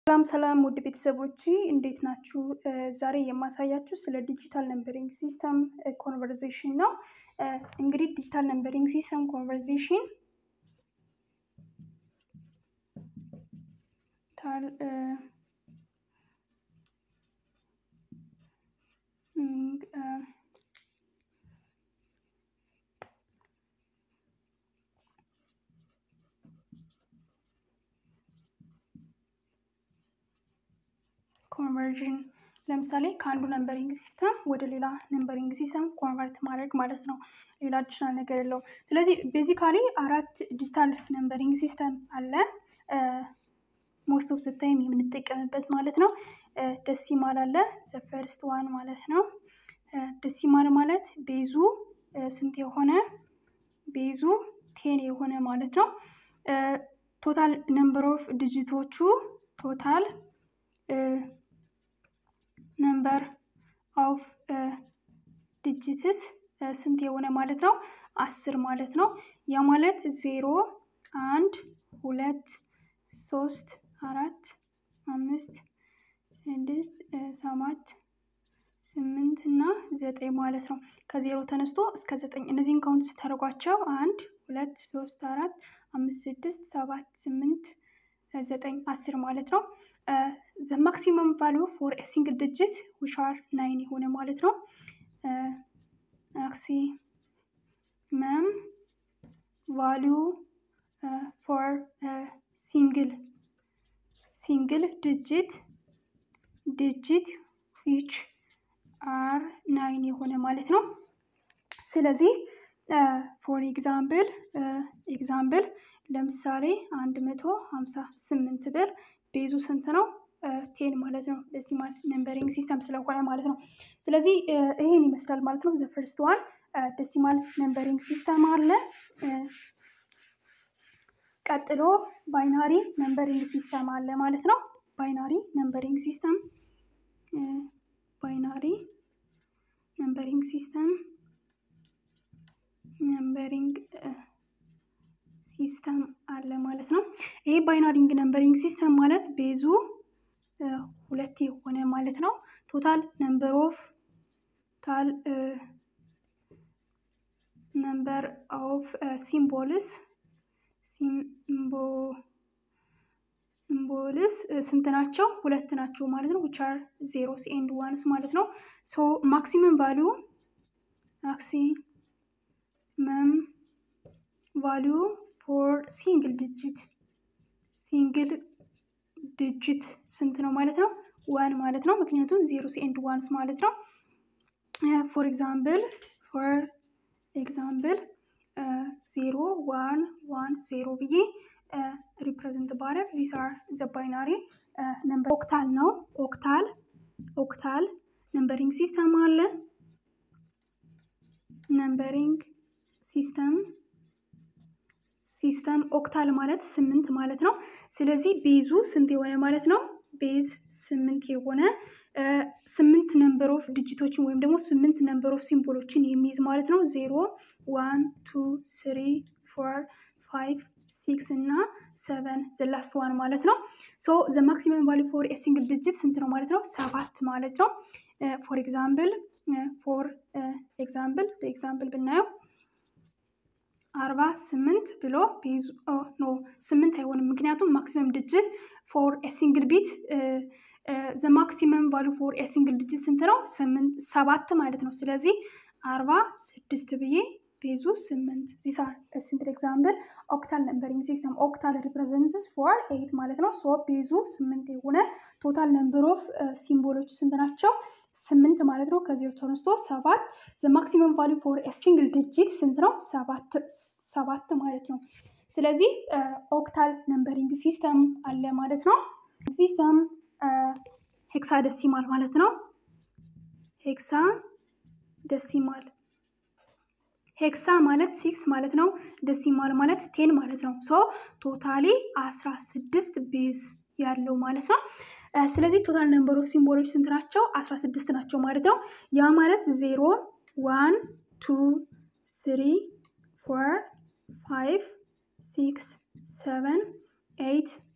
ሰላም ሰላም ውድ ቤተሰቦቼ እንዴት ናችሁ? ዛሬ የማሳያችሁ ስለ ዲጂታል ነምበሪንግ ሲስተም ኮንቨርዜሽን ነው። እንግዲህ ዲጂታል ነምበሪንግ ሲስተም ኮንቨርዜሽን ኮንቨርዥን ለምሳሌ ከአንዱ ነምበሪንግ ሲስተም ወደ ሌላ ነምበሪንግ ሲስተም ኮንቨርት ማድረግ ማለት ነው። ሌላ አዲሽናል ነገር የለውም። ስለዚህ ቤዚካሊ አራት ዲጂታል ነምበሪንግ ሲስተም አለ። ሞስት ኦፍ ስታይም የምንጠቀምበት ማለት ነው። ደሲማል አለ ዘፈርስት ዋን ማለት ነው። ደሲማል ማለት ቤዙ ስንት የሆነ ቤዙ ቴን የሆነ ማለት ነው። ቶታል ነምበር ኦፍ ዲጂቶቹ ቶታል ነምበር ኦፍ ዲጂትስ ስንት የሆነ ማለት ነው? አስር ማለት ነው። ያ ማለት ዜሮ፣ አንድ፣ ሁለት፣ ሶስት፣ አራት፣ አምስት፣ ስድስት፣ ሰባት፣ ስምንት እና ዘጠኝ ማለት ነው። ከዜሮ ተነስቶ እስከ ዘጠኝ እነዚህን ካውንት ስታደርጓቸው አንድ፣ ሁለት፣ ሶስት፣ አራት፣ አምስት፣ ስድስት፣ ሰባት፣ ስምንት፣ ዘጠኝ፣ አስር ማለት ነው። ዘ ማክሲመም ቫሉ ፎር ሲንግል ዲጂት ዊች አር ናይን የሆነ ማለት ነው። ማክሲመም ቫሉ ፎር ሲንግል ሲንግል ዲጂት ዲጂት ዊች አር ናይን የሆነ ማለት ነው። ስለዚህ ፎር ኤግዛምፕል ኤግዛምፕል ለምሳሌ አንድ መቶ ሀምሳ ስምንት ብር ቤዙ ስንት ነው? ቴን ማለት ነው። ደሲማል ነምበሪንግ ሲስተም ስለሆነ ማለት ነው። ስለዚህ ይሄን ይመስላል ማለት ነው። ዘፈርስት ዋን ደሲማል ነምበሪንግ ሲስተም አለ። ቀጥሎ ባይናሪ ነምበሪንግ ሲስተም አለ ማለት ነው። ባይናሪ ነምበሪንግ ሲስተም ባይናሪ ነምበሪንግ ሲስተም ነምበሪንግ ሲስተም አለ ማለት ነው። ይሄ ባይናሪንግ ነምበሪንግ ሲስተም ማለት ቤዙ ሁለት የሆነ ማለት ነው። ቶታል ነምበር ኦፍ ቶታል ነምበር ኦፍ ሲምቦልስ ሲምቦልስ ስንት ናቸው? ሁለት ናቸው ማለት ነው። ዊች አር ዜሮስ ኤንድ ዋንስ ማለት ነው። ሶ ማክሲመም ቫሊዩ ማክሲመም ቫሊዩ ፎር ሲንግል ዲጂት ሲንግል ዲጂት ስንት ነው ማለት ነው? ዋን ማለት ነው። ምክንያቱም ዜሮስ ኤንድ ዋንስ ማለት ነው። ፎር ኤግዛምፕል ፎር ኤግዛምፕል ዜሮ ዋን ዋን ዜሮ ብዬ ሪፕሬዘንት ባረግ ዚስ አር ዘ ባይናሪ ነምበር ኦክታል ነው። ኦክታል ኦክታል ነምበሪንግ ሲስተም አለ። ነምበሪንግ ሲስተም ሲስተም ኦክታል ማለት ስምንት ማለት ነው። ስለዚህ ቤዙ ስንት የሆነ ማለት ነው? ቤዝ ስምንት የሆነ ስምንት ነምበር ኦፍ ዲጂቶችን ወይም ደግሞ ስምንት ነምበር ኦፍ ሲምቦሎችን የሚይዝ ማለት ነው። ዜሮ ዋን ቱ ስሪ ፎር ፋይቭ ሲክስ እና ሰቨን ዘላስት ዋን ማለት ነው። ሶ ዘ ማክሲመም ቫሊ ፎር ሲንግል ዲጂት ስንት ነው ማለት ነው? ሰባት ማለት ነው። ፎር ኤግዛምፕል ፎር ኤግዛምፕል በኤግዛምፕል ብናየው አርባ ስምንት ብሎ ቤዙ ኖ ስምንት አይሆንም። ምክንያቱም ማክሲመም ድጅት ፎር ሲንግል ቢት ዘ ማክሲመም ቫሉ ፎር ሲንግል ድጅት ስንት ነው? ስምንት ሰባት ማለት ነው። ስለዚህ አርባ ስድስት ብዬ ቤዙ ስምንት ዚስ አር ሲምፕል ኤግዛምፕል ኦክታል ነምበሪንግ ሲስተም ኦክታል ሪፕሬዘንትስ ፎር ኤይት ማለት ነው። ሶ ቤዙ ስምንት የሆነ ቶታል ነምበር ኦፍ ሲምቦሎቹ ስንት ናቸው? ስምንት ማለት ነው። ከዚህ ተነስቶ ሰባት ዘ ማክሲመም ቫሉ ፎር ሲንግል ዲጂት ስንት ነው? ሰባት ማለት ነው። ስለዚህ ኦክታል ነምበሪንግ ሲስተም አለ ማለት ነው። ሲስተም ሄክሳ ደሲማል ማለት ነው። ሄክሳ ደሲማል ሄክሳ ማለት ሲክስ ማለት ነው። ደሲማል ማለት ቴን ማለት ነው። ሶ ቶታሊ አስራ ስድስት ቤዝ ያለው ማለት ነው። ስለዚህ ቶታል ነምበር ኦፍ ሲምቦሎች ስንት ናቸው? አስራ ስድስት ናቸው ማለት ነው። ያ ማለት ዜሮ ዋን ቱ ስሪ ፎር ፋይቭ ሲክስ ሰቨን ኤይት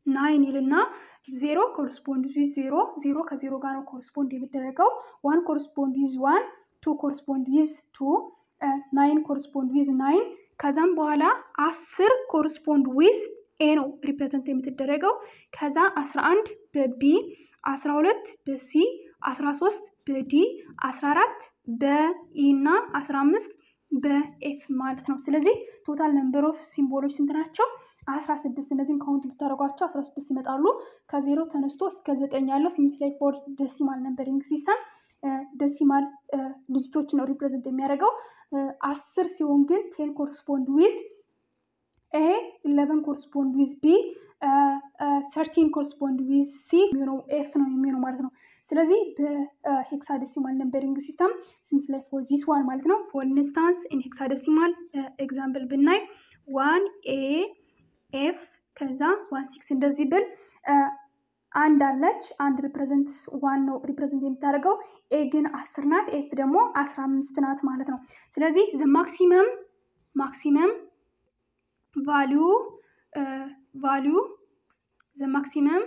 ናይን ይልና ዜሮ ኮረስፖንድ ዊዝ ዜሮ ዜሮ ከዜሮ ጋር ነው ኮረስፖንድ የሚደረገው። ዋን ኮረስፖንድ ዊዝ ዋን፣ ቱ ኮረስፖንድ ዊዝ ቱ፣ ናይን ኮረስፖንድ ዊዝ ናይን። ከዛም በኋላ አስር ኮረስፖንድ ዊዝ ኤ ነው ሪፕሬዘንት የምትደረገው። ከዛ አስራ አንድ በቢ፣ አስራ ሁለት በሲ፣ አስራ ሶስት በዲ፣ አስራ አራት በኢ እና አስራ አምስት በኤፍ ማለት ነው። ስለዚህ ቶታል ነምበር ኦፍ ሲምቦሎች ስንት ናቸው? አስራ ስድስት እነዚህም ካውንት ብታደርጓቸው አስራ ስድስት ይመጣሉ። ከዜሮ ተነስቶ እስከ ዘጠኝ ያለው ሲምፕላይ ፎር ደሲማል ነምበሪንግ ሲስተም ደሲማል ዲጂቶችን ነው ሪፕሬዘንት የሚያደርገው። አስር ሲሆን ግን ቴን ኮረስፖንድ ዊዝ ኤ፣ ኢለቨን ኮረስፖንድ ዊዝ ቢ፣ ሰርቲን ኮረስፖንድ ዊዝ ሲ የሚሆነው ኤፍ ነው የሚሆነው ማለት ነው። ስለዚህ በሄክሳደሲማል ነምበሪንግ ሲስተም ሲምስ ላይ ፎር ዚስ ዋን ማለት ነው። ፎር ኢንስታንስ ኢን ሄክሳደሲማል ኤግዛምፕል ብናይ ዋን ኤ ኤፍ ከዛ ዋን ሲክስ እንደዚህ ብል አንድ አለች። አንድ ሪፕሬዘንት ዋን ነው ሪፕሬዘንት የምታደርገው። ኤ ግን አስር ናት። ኤፍ ደግሞ አስራ አምስት ናት ማለት ነው። ስለዚህ ዘ ማክሲመም ማክሲመም ቫሊዩ ቫሊዩ ዘ ማክሲመም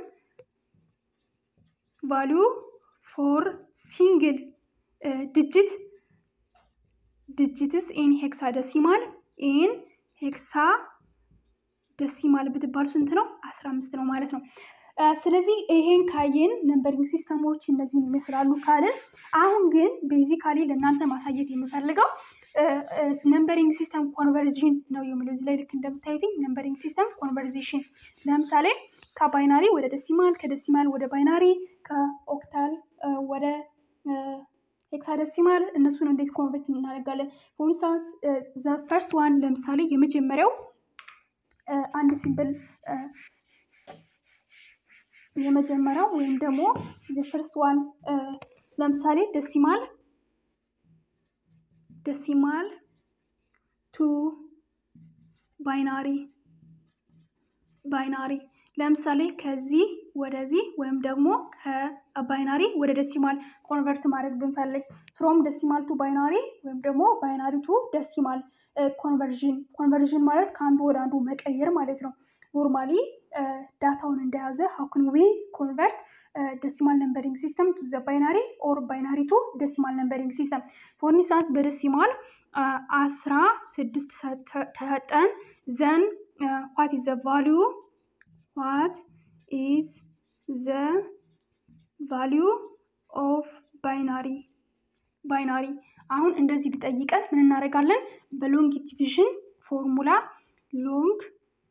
ቫሊዩ ፎር ሲንግል ዲጂት ዲጂትስ ኢን ሄክሳ ደሲማል ኢን ሄክሳ ደሲማል ብትባሉ ስንት ነው? አስራ አምስት ነው ማለት ነው። ስለዚህ ይሄን ካየን ነምበሪንግ ሲስተሞች እነዚህን ይመስላሉ ካልን፣ አሁን ግን ቤዚካሊ ለእናንተ ማሳየት የምፈልገው ነምበሪንግ ሲስተም ኮንቨርዥን ነው የሚለው እዚህ ላይ ልክ እንደምታዩትኝ ነምበሪንግ ሲስተም ኮንቨርዜሽን ለምሳሌ ከባይናሪ ወደ ደሲማል ከደሲማል ወደ ባይናሪ ከኦክታል ወደ ሄክሳደሲማል እነሱን እንዴት ኮንቨርት እናደርጋለን? ፎር ኢንስታንስ ዘ ፈርስት ዋን ለምሳሌ የመጀመሪያው አንድ ሲምብል የመጀመሪያው ወይም ደግሞ ዘ ፈርስት ዋን ለምሳሌ ደሲማል ደሲማል ቱ ባይናሪ ባይናሪ ለምሳሌ ከዚህ ወደዚህ ወይም ደግሞ ከባይናሪ ወደ ደሲማል ኮንቨርት ማድረግ ብንፈልግ ፍሮም ደሲማል ቱ ባይናሪ ወይም ደግሞ ባይናሪ ቱ ደሲማል ኮንቨርዥን ኮንቨርዥን ማለት ከአንዱ ወደ አንዱ መቀየር ማለት ነው። ኖርማሊ ዳታውን እንደያዘ ሀውክን ዊ ኮንቨርት ደሲማል ነምበሪንግ ሲስተም ቱ ዘ ባይናሪ ኦር ባይናሪ ቱ ደሲማል ነምበሪንግ ሲስተም ፎር ኢንስታንስ በደሲማል አስራ ስድስት ተሰጠን ዘን ዋት ኢዝ ዘ ቫሊዩ ዋት ኢዝ ዘ ቫሊዩ ኦፍ ባይናሪ ባይናሪ አሁን እንደዚህ ቢጠይቀን ምን እናደርጋለን? በሎንግ ዲቪዥን ፎርሙላ ሎንግ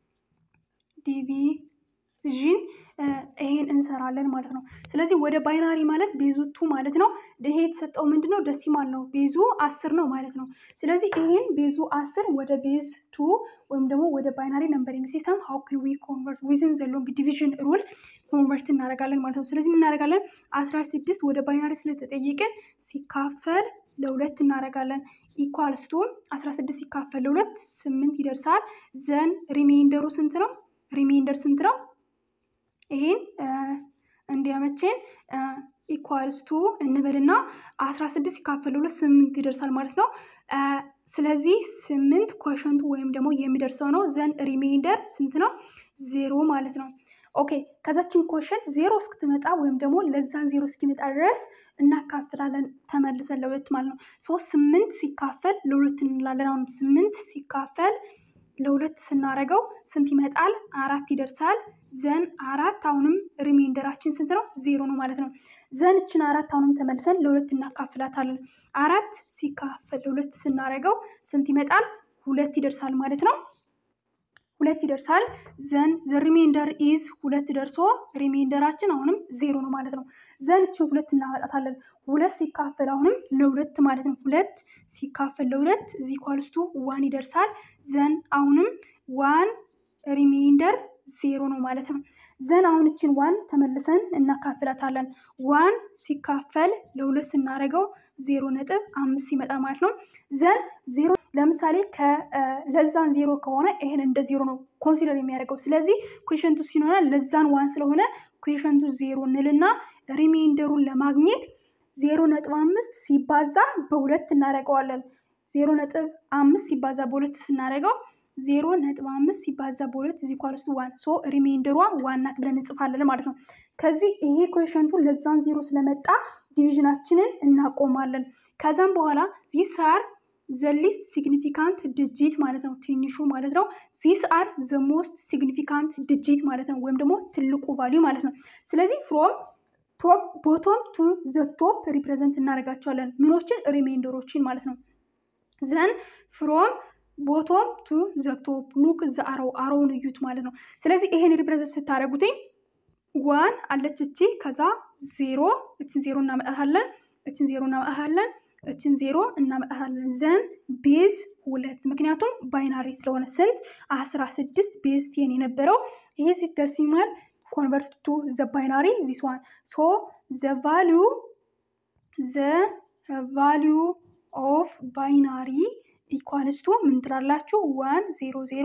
ዲቪዥን ይሄን እንሰራለን ማለት ነው። ስለዚህ ወደ ባይናሪ ማለት ቤዙ ቱ ማለት ነው። ይሄ የተሰጠው ምንድን ነው? ደሲማል ነው። ቤዙ አስር ነው ማለት ነው። ስለዚህ ይሄን ቤዙ አስር ወደ ቤዝ ቱ ወይም ደግሞ ወደ ባይናሪ ነምበሪንግ ሲስተም ሀው ክን ዊ ኮንቨርት ዊዝን ዘ ሎንግ ዲቪዥን ሩል ኮንቨርት እናደርጋለን ማለት ነው። ስለዚህ የምናደርጋለን አስራ ስድስት ወደ ባይናሪ ስለተጠየቅን ሲካፈል ለሁለት እናደርጋለን። ኢኳልስ ቱ አስራ ስድስት ሲካፈል ለሁለት ስምንት ይደርሳል። ዘን ሪሜይንደሩ ስንት ነው? ሪሜይንደር ስንት ነው? ይሄን እንዲያመቼን ኢኳልስ ቱ እንበልና አስራ ስድስት ሲካፈል ለሁለት ስምንት ይደርሳል ማለት ነው። ስለዚህ ስምንት ኮሸንቱ ወይም ደግሞ የሚደርሰው ነው። ዘን ሪሜይንደር ስንት ነው? ዜሮ ማለት ነው። ኦኬ ከዛችን ኮሸንት ዜሮ እስክትመጣ ወይም ደግሞ ለዛን ዜሮ እስኪመጣ ድረስ እናካፍላለን ተመልሰን ለሁለት ማለት ነው። ሶስት ስምንት ሲካፈል ለሁለት እንላለን። አሁን ስምንት ሲካፈል ለሁለት ስናደርገው ስንት ይመጣል? አራት ይደርሳል። ዘን አራት አሁንም ሪሜንደራችን ስንት ነው? ዜሮ ነው ማለት ነው። ዘን እችን አራት አሁንም ተመልሰን ለሁለት እናካፍላታለን። አራት ሲካፈል ለሁለት ስናደርገው ስንት ይመጣል? ሁለት ይደርሳል ማለት ነው። ሁለት ይደርሳል። ዘን ዘ ሪሜንደር ኢዝ ሁለት ደርሶ ሪሜንደራችን አሁንም ዜሮ ነው ማለት ነው። ዘን እችን ሁለት እናመጣታለን። ሁለት ሲካፈል አሁንም ለሁለት ማለት ነው። ሁለት ሲካፈል ለሁለት ዚ ኳልስቱ ዋን ይደርሳል። ዘን አሁንም ዋን ሪሜንደር ዜሮ ነው ማለት ነው። ዘን አሁን እችን ዋን ተመልሰን እናካፍላታለን። ዋን ሲካፈል ለሁለት ስናደርገው ዜሮ ነጥብ አምስት ይመጣል ማለት ነው። ዘን ዜሮ ለምሳሌ ለዛን ዜሮ ከሆነ ይሄን እንደ ዜሮ ነው ኮንሲደር የሚያደርገው። ስለዚህ ኩዌሽንቱ ሲኖረ ለዛን ዋን ስለሆነ ኩዌሽንቱ ዜሮ እንልና ሪሜንደሩን ለማግኘት ዜሮ ነጥብ አምስት ሲባዛ በሁለት እናደርገዋለን። ዜሮ ነጥብ አምስት ሲባዛ በሁለት ስናደርገው ዜሮ ነጥብ አምስት ሲባዛ በሁለት እዚህ ኳልስቱ ዋን ሶ ሪሜንደሯ ዋን ናት ብለን እንጽፋለን ማለት ነው። ከዚህ ይሄ ኮሽንቱ ለዛን ዜሮ ስለመጣ ዲቪዥናችንን እናቆማለን። ከዛም በኋላ ዚስ አር ዘ ሊስት ሲግኒፊካንት ድጂት ማለት ነው፣ ትንሹ ማለት ነው። ዚስ አር ዘ ሞስት ሲግኒፊካንት ድጂት ማለት ነው፣ ወይም ደግሞ ትልቁ ቫሊዩ ማለት ነው። ስለዚህ ፍሮም ቶፕ ቦቶም ቱ ዘ ቶፕ ሪፕሬዘንት እናደርጋቸዋለን ምኖችን ሪሜንደሮችን ማለት ነው። ዘን ፍሮም ቦቶም ቱ ዘ ቶፕ ሉክ ዘ አሮው አሮውን እዩት ማለት ነው። ስለዚህ ይሄን ሪፕሬዘንት ስታደርጉትኝ ዋን አለች እቺ ከዛ ዜሮ እችን ዜሮ እናመጣታለን እችን ዜሮ እናመጣታለን እችን ዜሮ እናመጣታለን ዘን ቤዝ ሁለት ምክንያቱም ባይናሪ ስለሆነ ስንት አስራ ስድስት ቤዝ ቴን የነበረው ይሄ ሲደሲማል ኮንቨርት ቱ ዘ ባይናሪ ዚስ ዋን ሶ ዘ ቫሊዩ ዘ ቫሊዩ ኦፍ ባይናሪ ኢኳልስቱ ምን ትላላችሁ? ዋን ዜሮ ዜሮ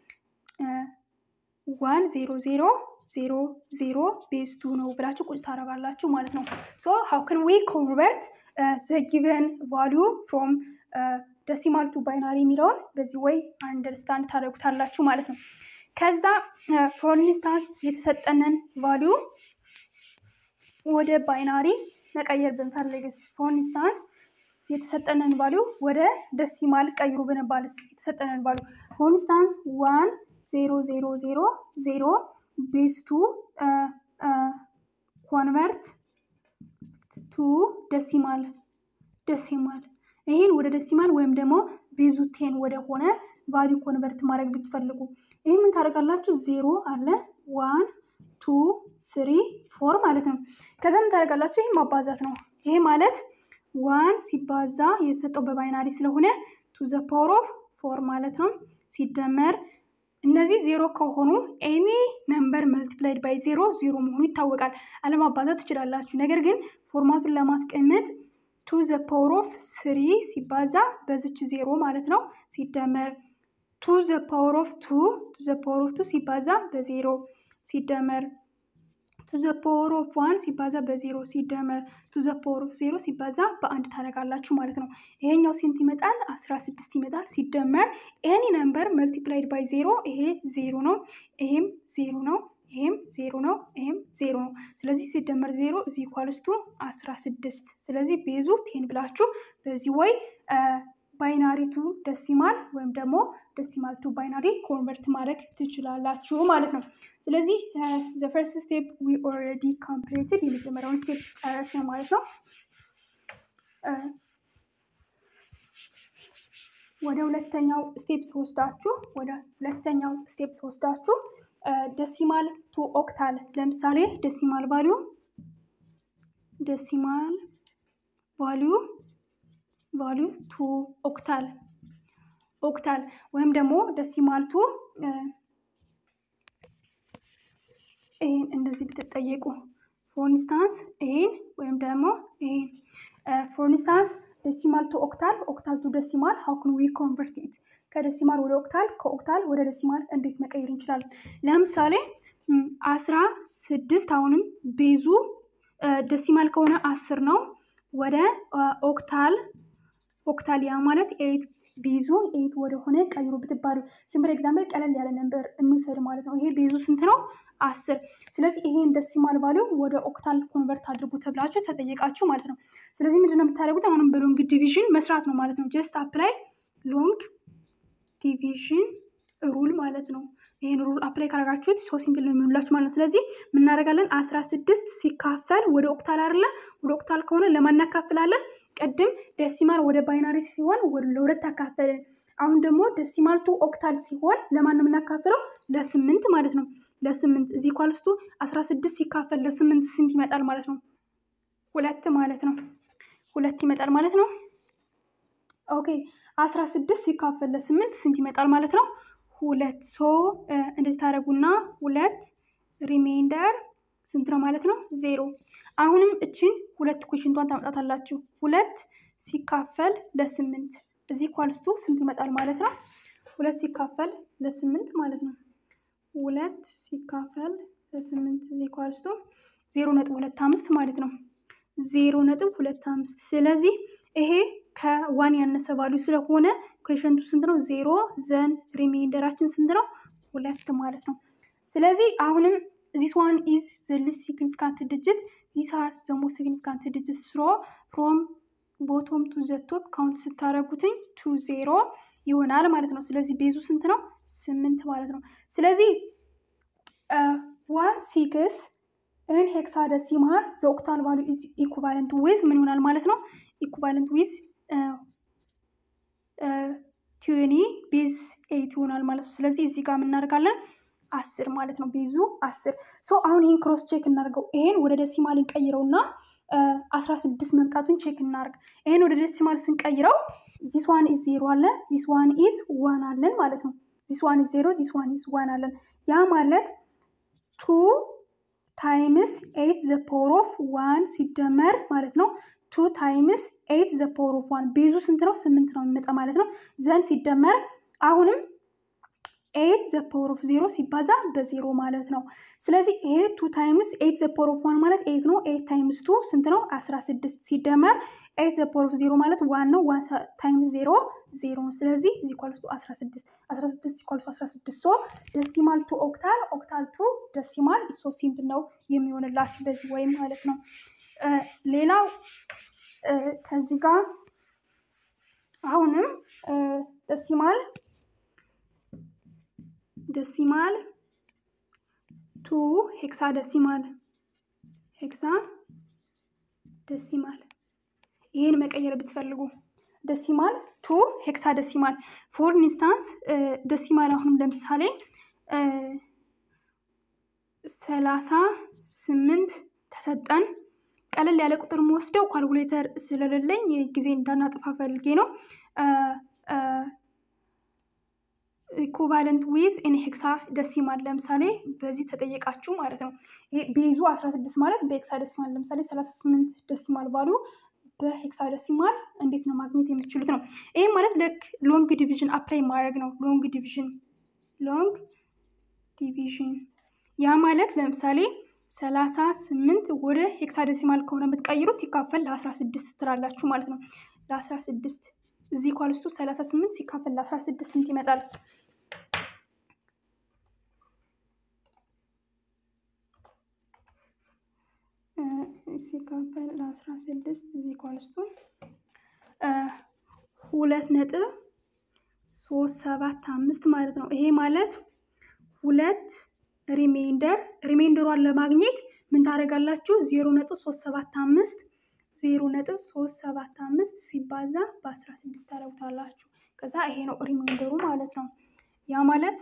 ዋን ዜሮ ዜሮ ዜሮ ዜሮ ቤዝ ቱ ነው ብላችሁ ቁጭ ታደርጋላችሁ ማለት ነው። ሶ ሃው ከን ዊ ኮንቨርት ዘ ጊቨን ቫሊዩ ፍሮም ደሲማል ቱ ባይናሪ የሚለውን በዚህ ወይ አንደርስታንድ ታደርጉታላችሁ ማለት ነው። ከዛ ፎር ኢንስታንስ የተሰጠንን ቫሊዩ ወደ ባይናሪ መቀየር ብንፈልግስ ፎር ኢንስታንስ የተሰጠንን ቫሊዩ ወደ ደሲማል ቀይሩ ብንባልስ የተሰጠንን ቫሊዩ ፎር ኢንስታንስ ዋን ዜሮ ዜሮ ዜሮ ዜሮ ቤዝ ቱ ኮንቨርት ቱ ደሲማል ደሲማል ይህን ወደ ደሲማል ወይም ደግሞ ቤዙ ቴን ወደ ሆነ ቫሊዩ ኮንቨርት ማድረግ ብትፈልጉ ይህ ምን ታደርጋላችሁ? ዜሮ አለ ዋን ቱ ስሪ ፎር ማለት ነው። ከዛ ምን ታደርጋላችሁ? ይህ ማባዛት ነው። ይሄ ማለት ዋን ሲባዛ የተሰጠው በባይናሪ ስለሆነ ቱ ዘ ፓወር ኦፍ ፎር ማለት ነው ሲደመር እነዚህ ዜሮ ከሆኑ ኤኒ ነምበር መልቲፕላይድ ባይ ዜሮ ዜሮ መሆኑ ይታወቃል። አለማባዛት ትችላላችሁ። ነገር ግን ፎርማቱን ለማስቀመጥ ቱ ዘ ፓወር ኦፍ ስሪ ሲባዛ በዝች ዜሮ ማለት ነው ሲደመር ቱ ዘ ፓወር ኦፍ ቱ ቱ ዘ ፓወር ኦፍ ቱ ሲባዛ በዜሮ ሲደመር ቱ ዘ ፓወር ኦፍ ዋን ሲባዛ በዜሮ ሲደመር ቱ ዘ ፓወር ኦፍ ዜሮ ሲባዛ በአንድ ታደርጋላችሁ ማለት ነው። ይሄኛው ስንት ይመጣል? አስራ ስድስት ይመጣል። ሲደመር ኤኒ ነምበር መልቲፕላይድ ባይ ዜሮ ይሄ ዜሮ ነው፣ ይሄም ዜሮ ነው፣ ይሄም ዜሮ ነው፣ ይሄም ዜሮ ነው። ስለዚህ ሲደመር ዜሮ እዚህ ኳልስቱ አስራ ስድስት ስለዚህ ቤዙ ቴን ብላችሁ በዚህ ወይ ባይናሪ ቱ ደሲማል ወይም ደግሞ ደሲማል ቱ ባይናሪ ኮንቨርት ማድረግ ትችላላችሁ ማለት ነው። ስለዚህ ዘ ፈርስት ስቴፕ ዊ ኦልሬዲ ኮምፕሌትድ የመጀመሪያውን ስቴፕ ጨረስን ማለት ነው። ወደ ሁለተኛው ስቴፕ ስወስዳችሁ ወደ ሁለተኛው ስቴፕ ስወስዳችሁ ደሲማል ቱ ኦክታል ለምሳሌ ደሲማል ቫሊዩ ደሲማል ቫሊዩ ቫሊዩ ቱ ኦክታል ኦክታል ወይም ደግሞ ደሲማል ቱ ይሄን እንደዚህ ብትጠየቁ ፎር ኢንስታንስ ይሄን ወይም ደግሞ ይሄን ፎር ኢንስታንስ ደሲማል ቱ ኦክታል ኦክታል ቱ ደሲማል ሀው ክን ዊ ኮንቨርት ኢት ከደሲማል ወደ ኦክታል ከኦክታል ወደ ደሲማል እንዴት መቀየር እንችላለን? ለምሳሌ አስራ ስድስት አሁንም ቤዙ ደሲማል ከሆነ አስር ነው ወደ ኦክታል ኦክታል ያ ማለት ኤይት ቤዙ ኤይት ወደ ሆነ ቀይሩ ብትባሉ ሲምፕል ኤግዛምፕል ቀለል ያለ ነበር እንውሰድ ማለት ነው። ይሄ ቤዙ ስንት ነው? አስር ስለዚህ ይሄን ደሲማል ቫሊዩ ወደ ኦክታል ኮንቨርት አድርጉ ተብላችሁ ተጠየቃችሁ ማለት ነው። ስለዚህ ምንድነው የምታደርጉት? አሁንም በሎንግ ዲቪዥን መስራት ነው ማለት ነው። ጀስት አፕላይ ሎንግ ዲቪዥን ሩል ማለት ነው። ይህን ሩል አፕላይ ካረጋችሁት ሶ ሲምፕል ነው የሚሆንላችሁ ማለት ነው። ስለዚህ ምናደርጋለን? አስራ ስድስት ሲካፈል ወደ ኦክታል አይደለ? ወደ ኦክታል ከሆነ ለማን እናካፍላለን? ቅድም ደሲማል ወደ ባይናሪ ሲሆን ለሁለት አካፈልን። አሁን ደግሞ ደሲማል ቱ ኦክታል ሲሆን ለማን ነው የምናካፍለው? ለስምንት ማለት ነው። ለስምንት እዚህ ኳልስቱ አስራ ስድስት ሲካፈል ለስምንት ስንት ይመጣል ማለት ነው? ሁለት ማለት ነው። ሁለት ይመጣል ማለት ነው። ኦኬ አስራ ስድስት ሲካፈል ለስምንት ስንት ይመጣል ማለት ነው? ሁለት ሶ እንደዚህ ታደርጉና ሁለት ሪሜይንደር ስንት ነው ማለት ነው? ዜሮ። አሁንም እችን ሁለት ኩሽንቷን ታመጣታላችሁ። ሁለት ሲካፈል ለስምንት እዚህ ኳልስቱ ስንት ይመጣል ማለት ነው? ሁለት ሲካፈል ለስምንት ማለት ነው። ሁለት ሲካፈል ለስምንት እዚህ ኳልስቱ ዜሮ ነጥብ ሁለት አምስት ማለት ነው። ዜሮ ነጥብ ሁለት አምስት ስለዚህ ይሄ ከዋን ያነሰ ቫሉ ስለሆነ ኩዌሽንቱ ስንት ነው? ዜሮ ዘን ሪሜንደራችን ስንት ነው? ሁለት ማለት ነው። ስለዚህ አሁንም ዚስ ዋን ኢዝ ዘ ሊስት ሲግኒፊካንት ዲጂት ዚስ አር ዘ ሞስት ሲግኒፊካንት ዲጂት ስሮ ፍሮም ቦቶም ቱ ዘ ቶፕ ካውንት ስታደረጉትኝ ቱ ዜሮ ይሆናል ማለት ነው። ስለዚህ ቤዙ ስንት ነው? ስምንት ማለት ነው። ስለዚህ ዋን ሲክስ ኢን ሄክሳደሲማል ዘ ኦክታል ቫሉ ኢኩቫለንት ዊዝ ምን ይሆናል ማለት ነው? ኢኩቫለንት ዊዝ ቲዌኒ ቤዝ ኤይት ይሆናል ማለት ነው። ስለዚህ እዚህ ጋር የምናደርጋለን አስር ማለት ነው። ቤዙ አስር ሶ አሁን ይህን ክሮስ ቼክ እናደርገው። ይሄን ወደ ደሲማል እንቀይረውና አስራ ስድስት መምጣቱን ቼክ እናደርግ። ይሄን ወደ ደሲማል ስንቀይረው ዚስ ዋን ኢዝ ዜሮ አለ፣ ዚስ ዋን ኢዝ ዋን አለን ማለት ነው። ዚስ ዋን ኢዝ ዜሮ፣ ዚስ ዋን ኢዝ ዋን አለን። ያ ማለት ቱ ታይምስ ኤይት ዘ ፓወር ኦፍ ዋን ሲደመር ማለት ነው ቱ ታይምስ ኤይት ዘ ፓወር ኦፍ ዋን ቤዙ ስንት ነው? ስምንት ነው የሚመጣ ማለት ነው። ዘን ሲደመር አሁንም ኤይት ዘ ፓወር ኦፍ ዜሮ ሲባዛ በዜሮ ማለት ነው። ስለዚህ ይሄ ቱ ታይምስ ኤይት ዘ ፓወር ኦፍ ዋን ማለት ኤይት ነው። ኤይት ታይምስ ቱ ስንት ነው? አስራ ስድስት ሲደመር ኤይት ዘ ፓወር ኦፍ ዜሮ ማለት ዋን ነው። ዋን ታይምስ ዜሮ ዜሮ ነው። ስለዚህ እዚ ኳልስቱ አስራ ስድስት አስራ ስድስት ኳልስቱ አስራ ስድስት ሶ ደሲማል ቱ ኦክታል ኦክታል ቱ ደሲማል ሶ ሲምፕል ነው የሚሆንላችሁ በዚህ ወይም ማለት ነው። ሌላው ከዚህ ጋር አሁንም ደሲማል ደሲማል ቱ ሄክሳ ደሲማል ሄክሳ ደሲማል ይህን መቀየር ብትፈልጉ ደሲማል ቱ ሄክሳ ደሲማል ፎር ኢንስታንስ ደሲማል አሁንም ለምሳሌ ሰላሳ ስምንት ተሰጠን። ቀለል ያለ ቁጥር የምወስደው ኳልኩሌተር ስለሌለኝ ጊዜ እንዳናጥፋ ፈልጌ ነው። ኢኩቫለንት ዊዝ ኢን ሄክሳ ደሲማል ለምሳሌ በዚህ ተጠየቃችሁ ማለት ነው። ቤዙ 16 ማለት በሄክሳ ደሲማል ለምሳሌ 38 ደሲማል ባሉ በሄክሳ ደሲማል እንዴት ነው ማግኘት የሚችሉት ነው። ይህም ማለት ልክ ሎንግ ዲቪዥን አፕላይ ማድረግ ነው። ሎንግ ዲቪዥን ሎንግ ዲቪዥን ያ ማለት ለምሳሌ ሰላሳ ስምንት ወደ ሄክሳ ደሲማል ከሆነ የምትቀይሩት ሲካፈል ለአስራ ስድስት ትላላችሁ ማለት ነው። ለአስራ ስድስት እዚህ ኳልስቱ ሰላሳ ስምንት ሲካፈል ለአስራ ስድስት ስንት ይመጣል? ሲካፈል ለአስራ ስድስት እዚህ ኳልስቱ ሁለት ነጥብ ሶስት ሰባት አምስት ማለት ነው። ይሄ ማለት ሁለት ሪሜይንደር ሪሜይንደሯን ለማግኘት ምን ታደርጋላችሁ? ዜሮ ነጥብ ሶስት ሰባት አምስት ዜሮ ነጥብ ሶስት ሰባት አምስት ሲባዛ በአስራ ስድስት ታደርጉታላችሁ። ከዛ ይሄ ነው ሪሜይንደሩ ማለት ነው። ያ ማለት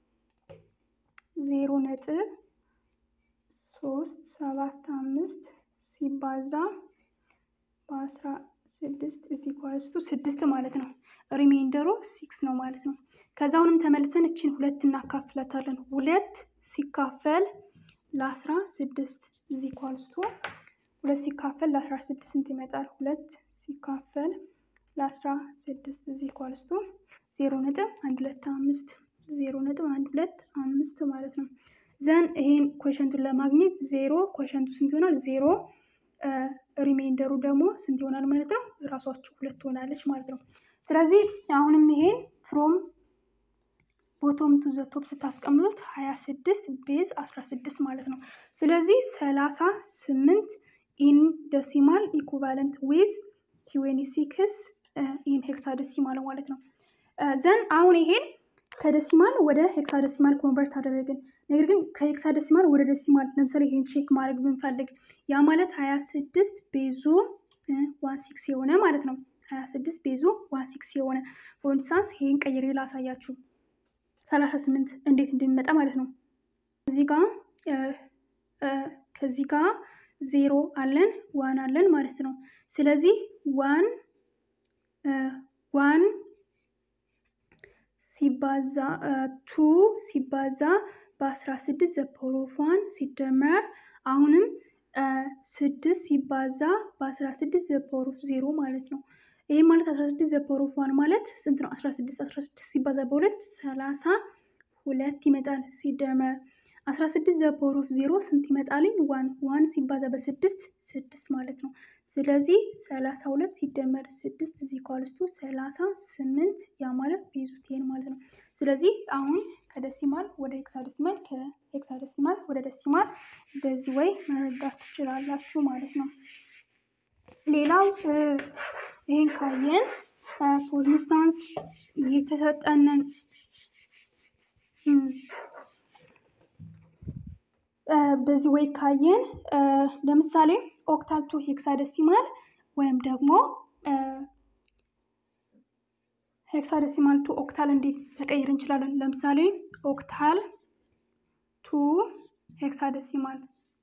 ዜሮ ነጥብ ሶስት ሰባት አምስት ሲባዛ በአስራ ስድስት እዚህ ኳስቱ ስድስት ማለት ነው። ሪሜይንደሩ ሲክስ ነው ማለት ነው። ከዛ አሁንም ተመልሰን እችን ሁለት እናካፍላታለን። ሁለት ሲካፈል ለአስራ ስድስት እዚህ ኳልስቱ ሁለት ሲካፈል ለአስራ ስድስት ስንት ይመጣል? ሁለት ሲካፈል ለአስራ ስድስት እዚህ ኳልስቱ ዜሮ ነጥብ አንድ ሁለት አምስት ዜሮ ነጥብ አንድ ሁለት አምስት ማለት ነው። ዘን ይሄን ኮሸንቱን ለማግኘት ዜሮ ኮሸንቱ ስንት ይሆናል? ዜሮ ሪሜይንደሩ ደግሞ ስንት ይሆናል ማለት ነው? ራሷችሁ ሁለት ትሆናለች ማለት ነው። ስለዚህ አሁንም ይሄን ፍሮም ቦቶም ቱ ዘ ቶፕ ስታስቀምጡት ሀያ ስድስት ቤዝ አስራ ስድስት ማለት ነው። ስለዚህ ሰላሳ ስምንት ኢን ደሲማል ኢኩቫለንት ዊዝ ቲዌኒ ሲክስ ኢን ሄክሳ ደሲማል ማለት ነው። ዘን አሁን ይሄን ከደሲማል ወደ ሄክሳ ደሲማል ኮንቨርት አደረግን። ነገር ግን ከሄክሳ ደሲማል ወደ ደሲማል ለምሳሌ ይሄን ቼክ ማድረግ ብንፈልግ ያ ማለት ሀያ ስድስት ቤዙ ዋን ሲክስ የሆነ ማለት ነው። ሀያ ስድስት ቤዙ ዋን ሲክስ የሆነ ፎር ኢንስታንስ ይሄን ቀይሬ ላሳያችሁ ሰላሳ ስምንት እንዴት እንደሚመጣ ማለት ነው። እዚህ ጋ ከዚህ ጋ ዜሮ አለን ዋን አለን ማለት ነው። ስለዚህ ዋን ዋን ሲባዛ ቱ ሲባዛ በአስራ ስድስት ዘፓወር ኦፍ ዋን ሲደመር አሁንም ስድስት ሲባዛ በአስራ ስድስት ዘፓወር ኦፍ ዜሮ ማለት ነው። ይህ ማለት አስራ ስድስት ዘፓወር ኦፍ ዋን ማለት ስንት ነው? አስራ ስድስት አስራ ስድስት ሲባዛ በሁለት ሰላሳ ሁለት ይመጣል። ሲደመር አስራ ስድስት ዘ ፓወር ኦፍ ዜሮ ስንት ይመጣልኝ? ዋን ዋን ሲባዛ በስድስት ስድስት ማለት ነው። ስለዚህ ሰላሳ ሁለት ሲደመር ስድስት እዚህ ኳልስቱ ሰላሳ ስምንት ያ ማለት ቤዙ ቴን ማለት ነው። ስለዚህ አሁን ከደሲማል ወደ ሄክሳደሲማል ከሄክሳደሲማል ወደ ደሲማል በዚህ ወይ መረዳት ትችላላችሁ ማለት ነው። ሌላው ይህን ካየን ፎር ኢንስታንስ የተሰጠንን በዚህ ወይ ካየን ለምሳሌ ኦክታል ቱ ሄክሳደሲማል ወይም ደግሞ ሄክሳደሲማል ቱ ኦክታል እንዴት መቀየር እንችላለን? ለምሳሌ ኦክታል ቱ ሄክሳደሲማል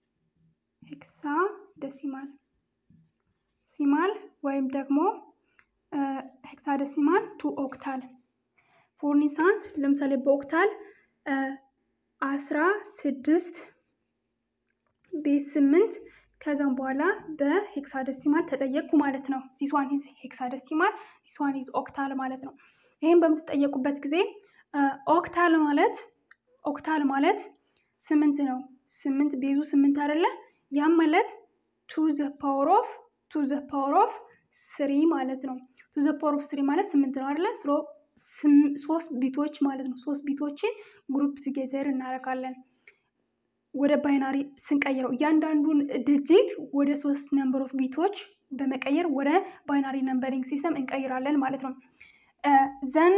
ሄክሳደሲማል ሲማል ወይም ደግሞ ሄክሳደሲማል ቱ ኦክታል ፎር ኢንስታንስ ለምሳሌ በኦክታል አስራ ስድስት ቤዝ ስምንት ከዛም በኋላ በሄክሳደሲማል ተጠየቅኩ ማለት ነው። ዚስ ዋን ኢዝ ሄክሳደሲማል ዚስ ዋን ኢዝ ኦክታል ማለት ነው። ይህም በምትጠየቁበት ጊዜ ኦክታል ማለት ኦክታል ማለት ስምንት ነው። ስምንት ቤዙ ስምንት አይደለ? ያም ማለት ቱ ዘ ፓወር ኦፍ ቱ ዘ ፓወር ኦፍ ስሪ ማለት ነው። ቱ ዘ ፓወር ኦፍ ስሪ ማለት ስምንት ነው አይደለ? ሶስት ቢቶች ማለት ነው። ሶስት ቢቶችን ግሩፕ ቱጌዘር እናደርጋለን። ወደ ባይናሪ ስንቀይረው እያንዳንዱን ድጂት ወደ ሶስት ነምበር ኦፍ ቢቶች በመቀየር ወደ ባይናሪ ነምበሪንግ ሲስተም እንቀይራለን ማለት ነው። ዘን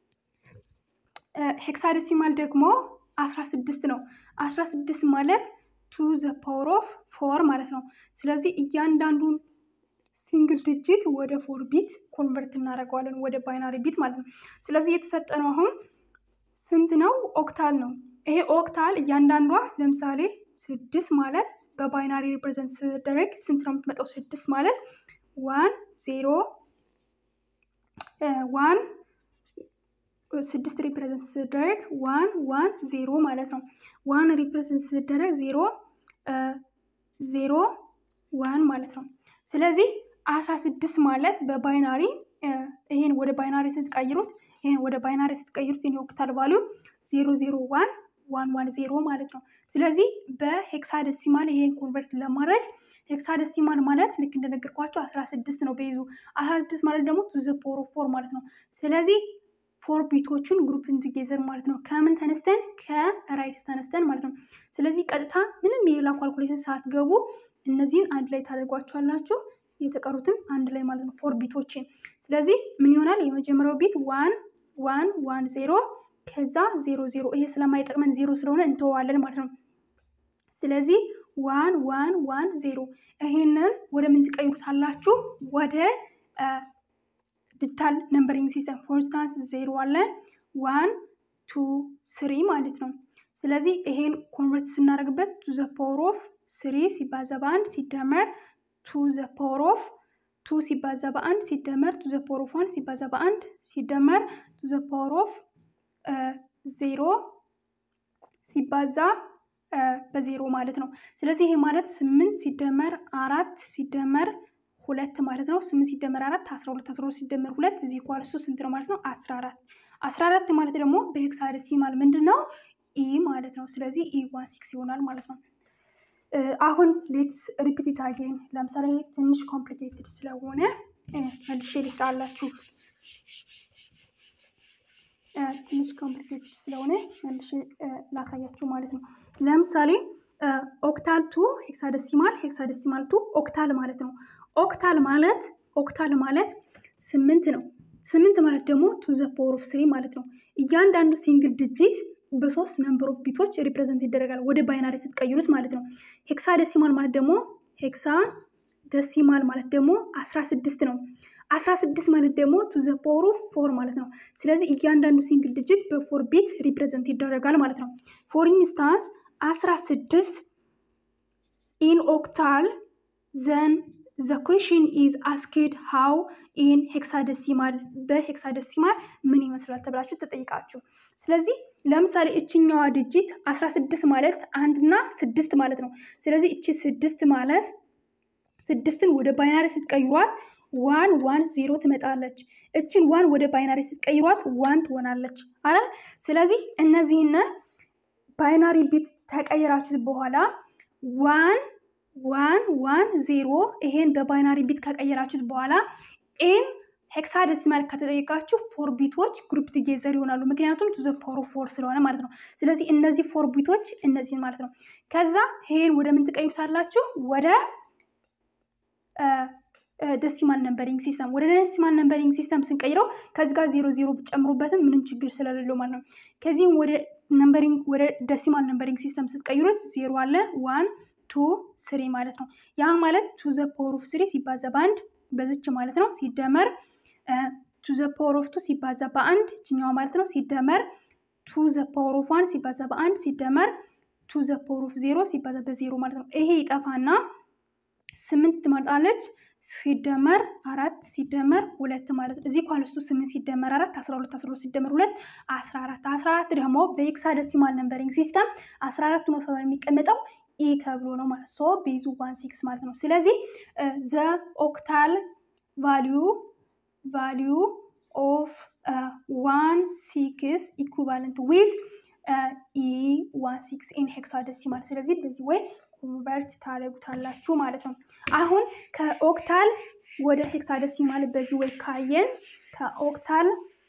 ሄክሳደሲማል ደግሞ አስራ ስድስት ነው። አስራ ስድስት ማለት ቱ ዘ ፓወር ኦፍ ፎር ማለት ነው። ስለዚህ እያንዳንዱን ሲንግል ዲጂት ወደ ፎር ቢት ኮንቨርት እናደርገዋለን ወደ ባይናሪ ቢት ማለት ነው። ስለዚህ የተሰጠነው አሁን ስንት ነው? ኦክታል ነው። ይሄ ኦክታል እያንዳንዷ ለምሳሌ ስድስት ማለት በባይናሪ ሪፕሬዘንት ስደረግ ስንት ነው የምትመጣው? ስድስት ማለት ዋን ዜሮ ዋን ስድስት ሪፕሬዘንት ስደረግ ዋን ዋን ዜሮ ማለት ነው። ዋን ሪፕሬዘንት ስደረግ ዜሮ ዜሮ ዋን ማለት ነው። ስለዚህ አስራ ስድስት ማለት በባይናሪ ይሄን ወደ ባይናሪ ስትቀይሩት ይሄን ወደ ባይናሪ ስትቀይሩት ይሄን ኦክታል ቫሊዩ ዜሮ ዜሮ ዋን ዋን ዋን ዜሮ ማለት ነው። ስለዚህ በሄክሳደሲማል ይሄን ኮንቨርት ለማድረግ ሄክሳደሲማል ማለት ልክ እንደነገርኳቸው አስራ ስድስት ነው ቤዙ። አስራ ስድስት ማለት ደግሞ ቱ ዘ ፓወር ኦፍ ፎር ማለት ነው። ስለዚህ ፎር ቢቶቹን ግሩፕ ቱጌዘር ማለት ነው። ከምን ተነስተን ከራይት ተነስተን ማለት ነው። ስለዚህ ቀጥታ ምንም የሌላ ኳልኩሌሽን ሳትገቡ እነዚህን አንድ ላይ ታደርጓቸዋላችሁ የተቀሩትን አንድ ላይ ማለት ነው። ፎር ቢቶችን ስለዚህ ምን ይሆናል? የመጀመሪያው ቢት ዋን ዋን ዋን ዜሮ ከዛ ዜሮ ዜሮ ይሄ ስለማይጠቅመን ዜሮ ስለሆነ እንተዋለን ማለት ነው። ስለዚህ ዋን ዋን ዋን ዜሮ ይሄንን ወደ ምን ትቀይሩታላችሁ? ወደ ዲጂታል ነምበሪንግ ሲስተም ፎር ኢንስታንስ ዜሮ አለ ዋን ቱ ስሪ ማለት ነው። ስለዚህ ይሄን ኮንቨርት ስናደርግበት ቱ ዘ ፓወር ኦፍ ስሪ ሲባዛ በአንድ ሲደመር ቱ ዘ ፓወር ኦፍ ቱ ሲባዛ በአንድ ሲደመር ቱ ዘ ፓወር ኦፍ ዋን ሲባዛ በአንድ ሲደመር ቱ ዘ ፓወር ኦፍ ዜሮ ሲባዛ በዜሮ ማለት ነው። ስለዚህ ይሄ ማለት ስምንት ሲደመር አራት ሲደመር ሁለት ማለት ነው። ስምንት ሲደመር አራት አስራ ሁለት አስራ ሁለት ሲደመር ሁለት እዚህ ኳልሱ ስንት ነው ማለት ነው? አስራ አራት አስራ አራት ማለት ደግሞ በሄክሳደሲማል ምንድን ነው? ኢ ማለት ነው። ስለዚህ ኢ ዋን ሲክስ ይሆናል ማለት ነው። አሁን ሌትስ ሪፒት አጌን። ለምሳሌ ትንሽ ኮምፕሊኬትድ ስለሆነ መልሼ ልስራላችሁ። ትንሽ ኮምፕሊኬትድ ስለሆነ መልሼ ላሳያችሁ ማለት ነው። ለምሳሌ ኦክታል ቱ ሄክሳደሲማል ሄክሳደሲማል ቱ ኦክታል ማለት ነው። ኦክታል ማለት ኦክታል ማለት ስምንት ነው። ስምንት ማለት ደግሞ ቱ ዘ ፓወር ኦፍ ስሪ ማለት ነው። እያንዳንዱ ሲንግል ዲጂት በሶስት ነምበር ኦፍ ቢቶች ሪፕሬዘንት ይደረጋል ወደ ባይናሪ ስትቀይሩት ማለት ነው። ሄክሳ ደሲማል ማለት ደግሞ ሄክሳ ደሲማል ማለት ደግሞ አስራ ስድስት ነው። አስራ ስድስት ማለት ደግሞ ቱ ዘ ፓወር ኦፍ ፎር ማለት ነው። ስለዚህ እያንዳንዱ ሲንግል ዲጂት በፎር ቢት ሪፕሬዘንት ይደረጋል ማለት ነው። ፎር ኢንስታንስ አስራ ስድስት ኢን ኦክታል ዘን ዘ ኩዌሽን ኢዝ አስክድ ሃው ኢን ሄክሳደሲማል በሄክሳደሲማል ምን ይመስላል ተብላችሁ ተጠይቃችሁ። ስለዚህ ለምሳሌ እችኛዋ ድጅት አስራ ስድስት ማለት አንድና ስድስት ማለት ነው። ስለዚህ እቺ ስድስት ማለት ስድስትን ወደ ባይናሪ ስትቀይሯት ዋን ዋን ዜሮ ትመጣለች። እችን ዋን ወደ ባይናሪ ስትቀይሯት ዋን ትሆናለች አረ ስለዚህ እነዚህን ባይናሪ ቢት ከቀየራችሁት በኋላ ዋን ዋን ዋን ዜሮ ይሄን በባይናሪ ቢት ከቀየራችሁት በኋላ ኤን ሄክሳደሲማል ከተጠየቃችሁ ፎር ቢቶች ግሩፕ ቱጌዘር ይሆናሉ። ምክንያቱም ቱ ዘ ፓወር ኦፍ ፎር ስለሆነ ማለት ነው። ስለዚህ እነዚህ ፎር ቢቶች እነዚህን ማለት ነው። ከዛ ይሄን ወደ ምን ትቀይሩታላችሁ? ወደ ደሲማል ነምበሪንግ ሲስተም ወደ ደሲማል ነምበሪንግ ሲስተም ስንቀይረው ከዚህ ጋር ዜሮ ዜሮ ብጨምሩበትም ምንም ችግር ስለሌለው ማለት ነው። ከዚህም ወደ ነምበሪንግ ወደ ደሲማል ነምበሪንግ ሲስተም ስትቀይሩት ዜሮ አለ ዋን ቱ ስሪ ማለት ነው። ያ ማለት ቱ ዘ ፓወር ኦፍ ስሪ ሲባዛ በአንድ በዝች ማለት ነው ሲደመር ቱ ዘ ፓወር ኦፍ ቱ ሲባዛ በአንድ እችኛዋ ማለት ነው ሲደመር ቱ ዘ ፓወር ኦፍ ዋን ሲባዛ በአንድ ሲደመር ቱ ዘ ፓወር ኦፍ ዜሮ ሲባዛ በዜሮ ማለት ነው። ይሄ ይጠፋና ስምንት ትመጣለች ሲደመር አራት ሲደመር ሁለት ማለት ነው። እዚህ ኳልስቱ ስምንት ሲደመር አራት አስራ ሁለት አስራ ሁለት ሲደመር ሁለት አስራ አራት አስራ አራት ደግሞ በሄክሳደሲማል ነምበሪንግ ሲስተም አስራ አራት ሆኖ ሰው የሚቀመጠው ኢ ተብሎ ነው ማለት ሶ ቤዙ ዋን ሲክስ ማለት ነው። ስለዚህ ዘ ኦክታል ቫሊዩ ቫሊዩ ኦፍ ዋን ሲክስ ኢኩቫለንት ዊዝ ኢ ዋን ሲክስ ኢን ሄክሳደሲማል ስለዚህ በዚህ ወይ ኮንቨርት ታደርጉታላችሁ ማለት ነው። አሁን ከኦክታል ወደ ሄክሳደሲማል በዚህ ወይ ካየን ከኦክታል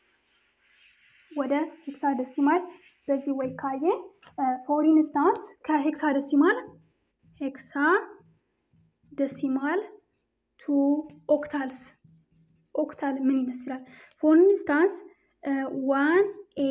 ወደ ሄክሳደሲማል በዚህ ወይ ካየን ፎር ኢንስታንስ ከሄክሳደሲማል ሄክሳ ደሲማል ቱ ኦክታልስ ኦክታል ምን ይመስላል? ፎር ኢንስታንስ ዋን ኤ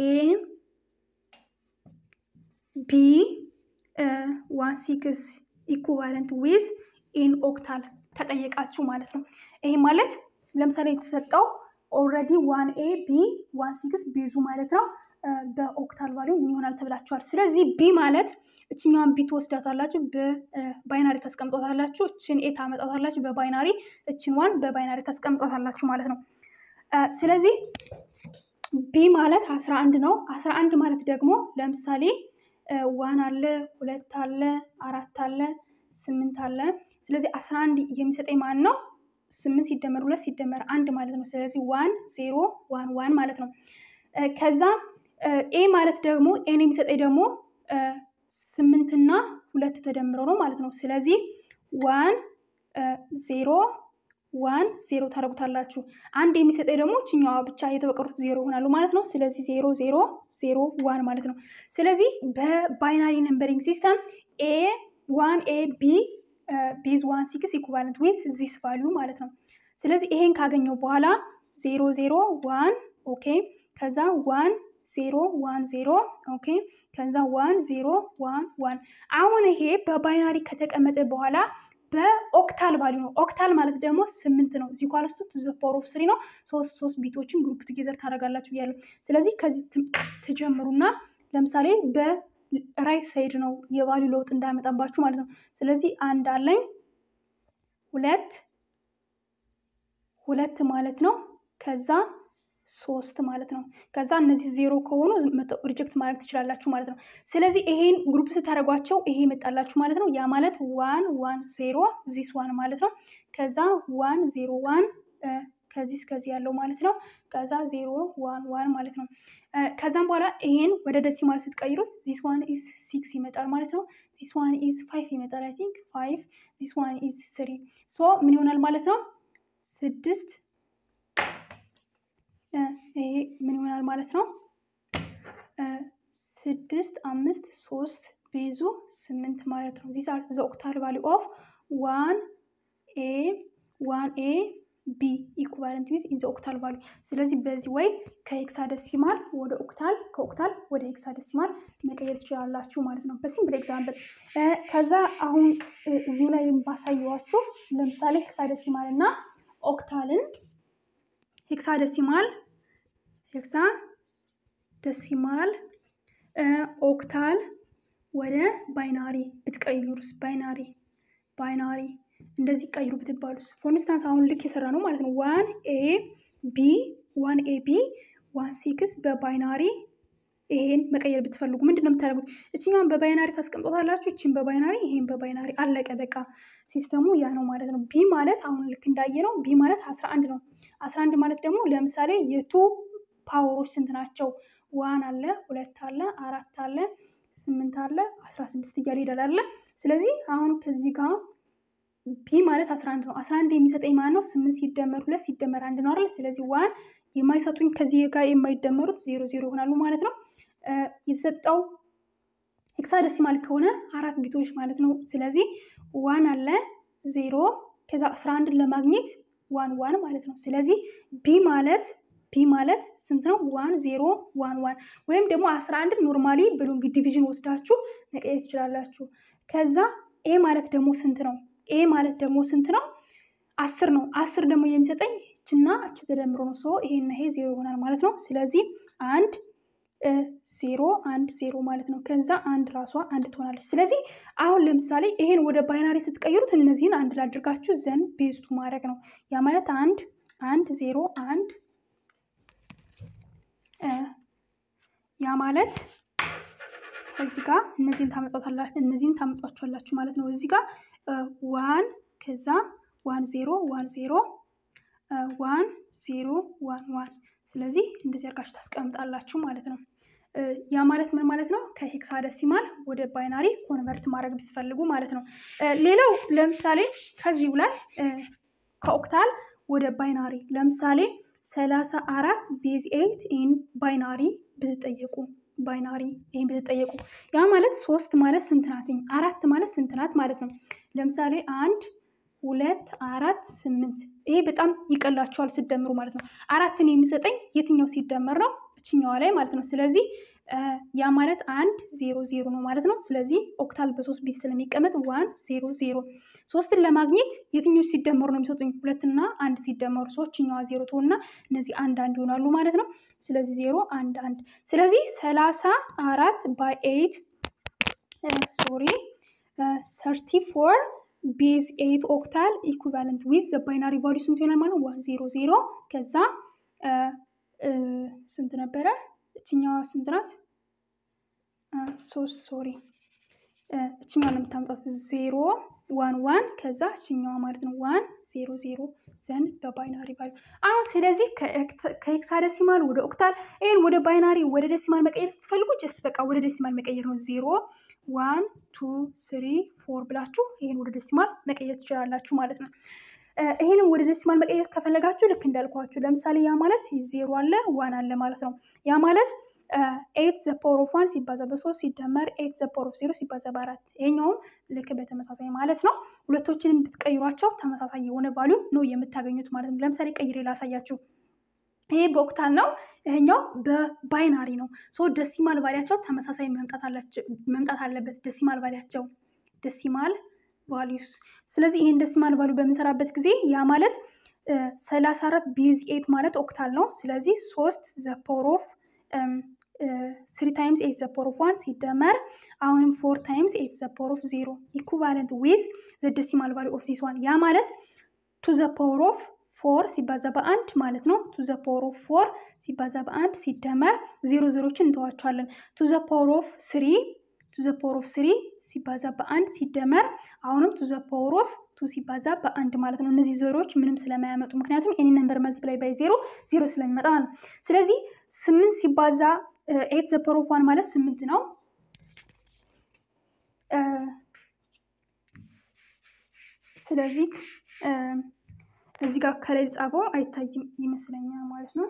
ቢ ዋን ሲክስ ኢኩቫለንት ዊዝ ኢን ኦክታል ተጠየቃችሁ ማለት ነው። ይሄ ማለት ለምሳሌ የተሰጠው ኦልሬዲ ዋን ኤ ቢ ዋን ሲክስ ቤዙ ማለት ነው። በኦክታል ቫሊዩ ምን ይሆናል ተብላችኋል። ስለዚህ ቢ ማለት እችኛዋን ቢ ትወስዳታላችሁ፣ በባይናሪ ታስቀምጧታላችሁ። እችን ኤ ታመጣታላችሁ በባይናሪ እችን ዋን በባይናሪ ታስቀምጧታላችሁ ማለት ነው። ስለዚህ ቢ ማለት አስራ አንድ ነው። አስራ አንድ ማለት ደግሞ ለምሳሌ ዋን አለ፣ ሁለት አለ፣ አራት አለ፣ ስምንት አለ። ስለዚህ አስራ አንድ የሚሰጠኝ ማን ነው? ስምንት ሲደመር ሁለት ሲደመር አንድ ማለት ነው። ስለዚህ ዋን ዜሮ ዋን ዋን ማለት ነው። ከዛ ኤ ማለት ደግሞ ኤን የሚሰጠኝ ደግሞ ስምንትና ሁለት ተደምረው ነው ማለት ነው። ስለዚህ ዋን ዜሮ ዋን ዜሮ ታደርጉታላችሁ። አንድ የሚሰጠኝ ደግሞ ችኛዋ ብቻ የተበቀሩት ዜሮ ይሆናሉ ማለት ነው። ስለዚህ ዜሮ ዜሮ ዜሮ ዋን ማለት ነው። ስለዚህ በባይናሪ ነምበሪንግ ሲስተም ኤ ዋን ኤ ቢ ቤዝ ዋን ሲክስ ኢኩቫለንት ዊዝ ዚስ ቫሊዩ ማለት ነው። ስለዚህ ይሄን ካገኘው በኋላ ዜሮ ዜሮ ዋን ኦኬ፣ ከዛ ዋን ዜሮ ዋን ዜሮ ኦኬ፣ ከዛ ዋን ዜሮ ዋን ዋን። አሁን ይሄ በባይናሪ ከተቀመጠ በኋላ በኦክታል ቫሊዩ ነው። ኦክታል ማለት ደግሞ ስምንት ነው። እዚህ ኳልስቱ ዘ ፓወር ኦፍ ስሪ ነው። ሶስት ሶስት ቢቶችን ግሩፕ ቱጌዘር ታደርጋላችሁ ብያለሁ። ስለዚህ ከዚህ ትጀምሩና ለምሳሌ በራይት ሳይድ ነው የቫሊዩ ለውጥ እንዳያመጣባችሁ ማለት ነው። ስለዚህ አንድ አለኝ ሁለት ሁለት ማለት ነው። ከዛ ሶስት ማለት ነው። ከዛ እነዚህ ዜሮ ከሆኑ ሪጀክት ማድረግ ትችላላችሁ ማለት ነው። ስለዚህ ይሄን ግሩፕ ስታደርጓቸው ይሄ ይመጣላችሁ ማለት ነው። ያ ማለት ዋን ዋን ዜሮ ዚስ ዋን ማለት ነው። ከዛ ዋን ዜሮ ዋን ከዚህ እስከዚህ ያለው ማለት ነው። ከዛ ዜሮ ዋን ዋን ማለት ነው። ከዛም በኋላ ይሄን ወደ ደሲማል ስትቀይሩት ዚስ ዋን ኢዝ ሲክስ ይመጣል ማለት ነው። ዚስ ዋን ኢዝ ፋይቭ ይመጣል። አይ ቲንክ ፋይቭ ዚስ ዋን ኢዝ ስሪ ሶ ምን ይሆናል ማለት ነው ስድስት ይሄ ምን ይሆናል ማለት ነው? ስድስት አምስት ሶስት ቤዙ ስምንት ማለት ነው። ዚስ አር ዘ ኦክታል ቫሊ ኦፍ ዋን ኤ ዋን ኤ ቢ ኢኩቫለንት ዊዝ ኢን ዘ ኦክታል ቫሊ። ስለዚህ በዚህ ወይ ከሄክሳደሲማል ወደ ኦክታል ከኦክታል ወደ ሄክሳደሲማል መቀየር ትችላላችሁ ማለት ነው በሲምፕል ኤግዛምፕል። ከዛ አሁን እዚሁ ላይ ባሳየዋችሁ ለምሳሌ ሄክሳደሲማል እና ኦክታልን ሄክሳደሲማል ሄክሳ ደሲማል ኦክታል ወደ ባይናሪ ብትቀይሩስ? ባይናሪ ባይናሪ እንደዚህ ቀይሩ ብትባሉስ? ፎር ኢንስታንስ አሁን ልክ የሰራ ነው ማለት ነው። ዋን ኤ ቢ ዋን ኤ ቢ ዋን ሲክስ በባይናሪ ይሄን መቀየር ብትፈልጉ ምንድን ነው የምታደርጉት? እችኛውን በባይናሪ ታስቀምጦታላችሁ፣ እችን በባይናሪ ይሄን በባይናሪ አለቀ። በቃ ሲስተሙ ያ ነው ማለት ነው። ቢ ማለት አሁን ልክ እንዳየ ነው። ቢ ማለት አስራ አንድ ነው። አስራ አንድ ማለት ደግሞ ለምሳሌ የቱ ፓወሮች ስንት ናቸው? ዋን አለ፣ ሁለት አለ፣ አራት አለ፣ ስምንት አለ አስራ ስድስት እያለ ይሄዳል አለ። ስለዚህ አሁን ከዚህ ጋር ቢ ማለት አስራ አንድ ነው። አስራ አንድ የሚሰጠኝ ማለት ነው ስምንት ሲደመር ሁለት ሲደመር አንድ ነው አይደል? ስለዚህ ዋን የማይሰጡኝ ከዚህ ጋር የማይደመሩት ዜሮ ዜሮ ይሆናሉ ማለት ነው። የተሰጠው ሄክሳደሲማል ከሆነ አራት ቢቶች ማለት ነው። ስለዚህ ዋን አለ ዜሮ ከዛ አስራ አንድን ለማግኘት ዋን ዋን ማለት ነው። ስለዚህ ቢ ማለት ቢ ማለት ስንት ነው? ዋን ዜሮ ዋን ዋን ወይም ደግሞ አስራ አንድን ኖርማሊ ብሎንግ ዲቪዥን ወስዳችሁ መቀየር ትችላላችሁ። ከዛ ኤ ማለት ደግሞ ስንት ነው? ኤ ማለት ደግሞ ስንት ነው? አስር ነው። አስር ደግሞ የሚሰጠኝ እችና እች ተደምሮ ነው። ሰው ይሄና ይሄ ዜሮ ይሆናል ማለት ነው። ስለዚህ አንድ ዜሮ አንድ ዜሮ ማለት ነው። ከዛ አንድ ራሷ አንድ ትሆናለች። ስለዚህ አሁን ለምሳሌ ይሄን ወደ ባይናሪ ስትቀይሩት እነዚህን አንድ ላድርጋችሁ ዘን ቤዝቱ ማድረግ ነው። ያ ማለት አንድ አንድ ዜሮ አንድ ያ ማለት እዚህ ጋር እነዚህን ታመጧታላችሁ እነዚህን ታመጧቸዋላችሁ ማለት ነው። እዚህ ጋር ዋን ከዛ ዋን ዜሮ ዋን ዜሮ ዋን ዜሮ ዋን ዋን ስለዚህ እንደዚህ አድርጋችሁ ታስቀምጣላችሁ ማለት ነው። ያ ማለት ምን ማለት ነው? ከሄክሳደሲማል ወደ ባይናሪ ኮንቨርት ማድረግ ብትፈልጉ ማለት ነው። ሌላው ለምሳሌ ከዚሁ ላይ ከኦክታል ወደ ባይናሪ ለምሳሌ ሰላሳ አራት ቤዝ ኤይት ኢን ባይናሪ ብትጠየቁ ባይናሪ ይህን ብትጠየቁ ያ ማለት ሶስት ማለት ስንት ናት? አራት ማለት ስንት ናት ማለት ነው። ለምሳሌ አንድ ሁለት አራት ስምንት ይሄ በጣም ይቀላቸዋል ስደምሩ ማለት ነው። አራትን የሚሰጠኝ የትኛው ሲደመር ነው? እችኛዋ ላይ ማለት ነው። ስለዚህ ያ ማለት አንድ ዜሮ ዜሮ ነው ማለት ነው። ስለዚህ ኦክታል በሶስት ቤት ስለሚቀመጥ ዋን ዜሮ ዜሮ። ሶስትን ለማግኘት የትኞች ሲደመሩ ነው የሚሰጡኝ? ሁለትና አንድ ሲደመሩ ሶችኛዋ ዜሮ ትሆንና እነዚህ አንድ አንድ ይሆናሉ ማለት ነው። ስለዚህ ዜሮ አንድ አንድ። ስለዚህ ሰላሳ አራት ባይ ኤይት ሶሪ ሰርቲ ፎር ቤዝ ኤይት ኦክታል ኢኩቫለንት ዊዝ ዘ ባይናሪ ቫሉ ስንት ይሆናል ማለት ነው? ዋን ዜሮ ዜሮ ከዛ ስንት ነበረ? እችኛዋ ስንት ናት? ሶስት ሶሪ እችኛዋ ነው የምታምጣት ዜሮ ዋን ዋን ከዛ እችኛዋ ማለት ነው ዋን ዜሮ ዜሮ ዘንድ በባይናሪ ቫሉ አሁን ስለዚህ ከሄክሳደሲማል ወደ ኦክታል ይህን ወደ ባይናሪ ወደ ደሲማል መቀየር ስትፈልጉ ጀስት በቃ ወደ ደሲማል መቀየር ነው። ዜሮ ዋን ቱ ስሪ ፎር ብላችሁ ይህን ወደ ደሲማል መቀየር ትችላላችሁ ማለት ነው። ይህንን ወደ ደሲማል መቀየር ከፈለጋችሁ ልክ እንዳልኳችሁ ለምሳሌ ያ ማለት ዜሮ አለ ዋን አለ ማለት ነው። ያ ማለት ኤት ዘ ፓወር ኦፍ ዋን ሲባዛ በሶስት ሲደመር ኤት ዘ ፓወር ኦፍ ዜሮ ሲባዛ በአራት ይሄኛውም ልክ በተመሳሳይ ማለት ነው። ሁለቶችንም ብትቀይሯቸው ተመሳሳይ የሆነ ቫሉ ነው የምታገኙት ማለት ነው። ለምሳሌ ቀይሬ ላሳያችሁ። ይሄ በኦክታል ነው፣ ይሄኛው በባይናሪ ነው። ሶ ደሲማል ቫሊያቸው ተመሳሳይ መምጣት አለበት። ደሲማል ቫሊያቸው ደሲማል ቫሊዩስ። ስለዚህ ይህን ደሲማል ቫሉ በምንሰራበት ጊዜ ያ ማለት ሰላሳ አራት ቤዝ ኤት ማለት ኦክታል ነው። ስለዚህ ሶስት ዘ ፓወር ኦፍ ስሪ ታይምስ ኤት ዘ ፓወር ኦፍ ዋን ሲደመር አሁንም ፎር ታይምስ ኤት ዘ ፓወር ኦፍ ዜሮ ኢኩቫለንት ዊዝ ዘ ደሲማል ቫሉ ኦፍ ዚስ ዋን ያ ማለት ቱ ዘ ፓወር ኦፍ ፎር ሲባዛ በአንድ ማለት ነው። ቱ ዘ ፓወር ኦፍ ፎር ሲባዛ በአንድ ሲደመር ዜሮ ዜሮችን እንተዋቸዋለን። ቱ ዘ ፓወር ኦፍ ስሪ ቱ ዘ ፓወር ኦፍ ስሪ ሲባዛ በአንድ ሲደመር አሁንም ቱ ዘ ፓወር ኦፍ ቱ ሲባዛ በአንድ ማለት ነው። እነዚህ ዜሮዎች ምንም ስለማያመጡ ምክንያቱም ኤኒ ነምበር መልቲፕላይ ባይ ዜሮ ዜሮ ስለሚመጣ ማለት ነው። ስለዚህ ስምንት ሲባዛ ኤት ዘ ፓወር ኦፍ ዋን ማለት ስምንት ነው። ስለዚህ እዚህ ጋር ከላይ ጻፈው አይታይም ይመስለኛል ማለት ነው።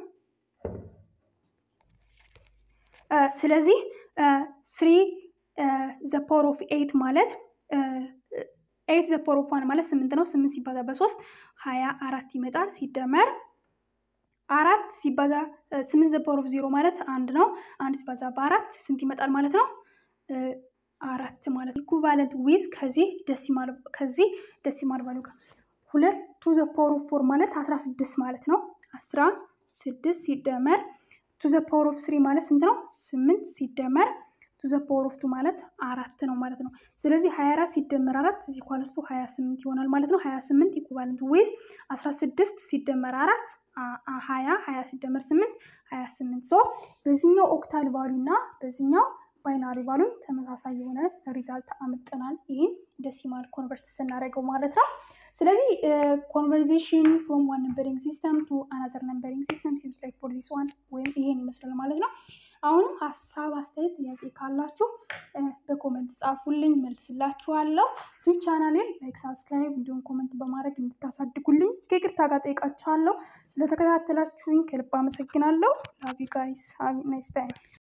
ስለዚህ ስሪ ዘ ፓወር ኦፍ ኤት ማለት ኤት ዘ ፓወር ኦፍ ዋን ማለት ስምንት ነው። ስምንት ሲባዛ በሶስት ሀያ አራት ይመጣል። ሲደመር አራት ሲባዛ ስምንት ዘ ፓወር ኦፍ ዜሮ ማለት አንድ ነው። አንድ ሲባዛ በአራት ስንት ይመጣል ማለት ነው? አራት ማለት ኢኩቫለንት ዊዝ ከዚህ ደሲማል ከዚህ ደሲማል ቫሉ ጋር ሁለት ቱ ዘ ፓወር ኦፍ ፎር ማለት አስራ ስድስት ማለት ነው። አስራ ስድስት ሲደመር ቱ ዘ ፓወር ኦፍ ስሪ ማለት ስንት ነው? ስምንት ሲደመር ቱ ዘ ፓወር ኦፍ ቱ ማለት አራት ነው ማለት ነው። ስለዚህ ሀያ አራት ሲደመር አራት እዚህ ኳለስቱ ሀያ ስምንት ይሆናል ማለት ነው። ሀያ ስምንት ኢኩቫለንት ዊዝ አስራ ስድስት ሲደመር አራት ሀያ ሀያ ሲደመር ስምንት ሀያ ስምንት ሶ በዚህኛው ኦክታል ቫሉ እና በዚህኛው ባይናሪ ቫሉም ተመሳሳይ የሆነ ሪዛልት አምጥናል። ይህን ደሲማል ኮንቨርት ስናደርገው ማለት ነው። ስለዚህ ኮንቨርዜሽን ፍሮም ዋን ነምበሪንግ ሲስተም ቱ አናዘር ነምበሪንግ ሲስተም ሲምስ ላይክ ፎር ዚስ ዋን ወይም ይሄን ይመስላል ማለት ነው። አሁንም ሀሳብ አስተያየት፣ ጥያቄ ካላችሁ በኮመንት ጻፉልኝ፣ መልስላችኋለሁ። ዩቲዩብ ቻናሌን ላይክ፣ ሳብስክራይብ እንዲሁም ኮመንት በማድረግ እንድታሳድጉልኝ ከይቅርታ ጋር ጠይቃችኋለሁ። ስለተከታተላችሁኝ ከልብ አመሰግናለሁ። ላቭ ዩ ጋይስ ሃቭ ናይስ ታይም